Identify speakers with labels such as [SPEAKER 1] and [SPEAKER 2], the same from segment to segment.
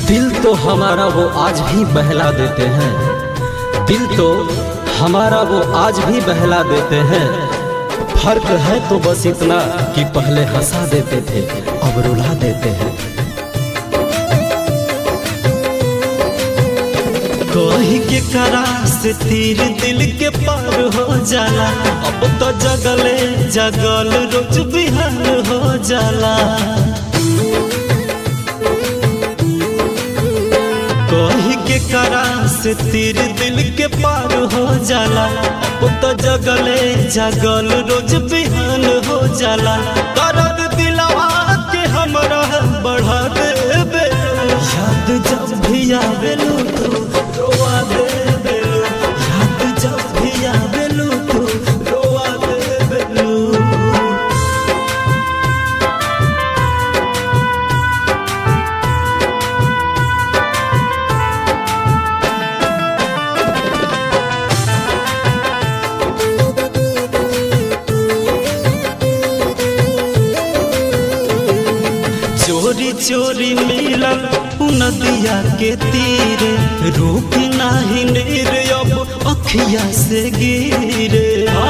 [SPEAKER 1] दिल तो हमारा वो आज भी बहला देते हैं दिल तो हमारा वो आज भी बहला देते हैं फर्क है तो बस इतना कि पहले हंसा देते थे अब रुला देते हैं
[SPEAKER 2] कही के करा से तीर दिल के पार हो जाला अब तो जगले जगल रोज बिहान हो जाला कही के करा से तीर दिल के पार हो जाला अब तो जगले जगल रोज बिहान हो जाला करद दिलवा के हमरा बढ़ा देबे याद जब भी आवेलू तू रोवा देबेलू याद जब भी आवेलू तू रोवा देबेलू चोरी चोरी मिलल नदिया के तीरे रूप नाही नीर अब अखिया से गिरे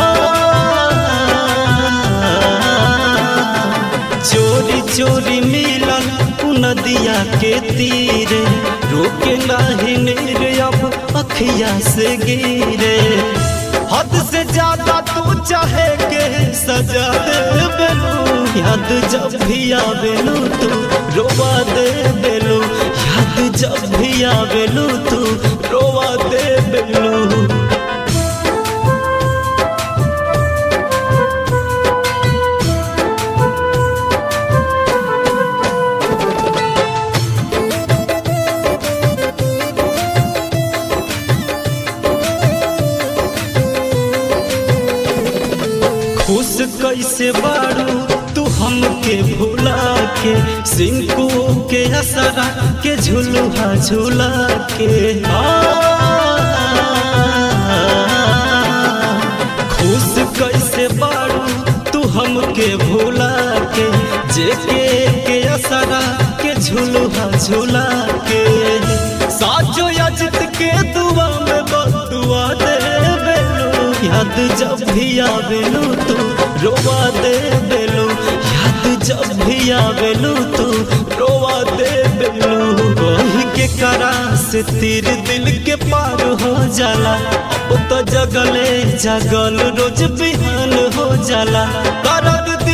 [SPEAKER 2] चोरी चोरी मिलल नदिया के तीरे रूप नाही नीर अब अखिया से गिरे हद से ज्यादा तू चाहे के सजा दे बेलू याद जब भी आवेलू तू रोवा दे बेलू याद जब भी आवेलू तू रोवा दे बेलू खुश कैसे बारू तू हमके भुला के सिंकू के असरा के झुलुहा झुला के आ, खुश कैसे बारू तू हमके भुला के जेके के असरा के झुलुहा झुला के साजो अजित के दुआ में बदुआ दे बेलू याद जब भी आवेलू तू रोवा दे बेलू याद जब भी आवेलू तू रोवा दे बेलू वही के करा से तीर दिल के पार हो जाला अब तो जगले जगल रोज बिहान हो जाला करद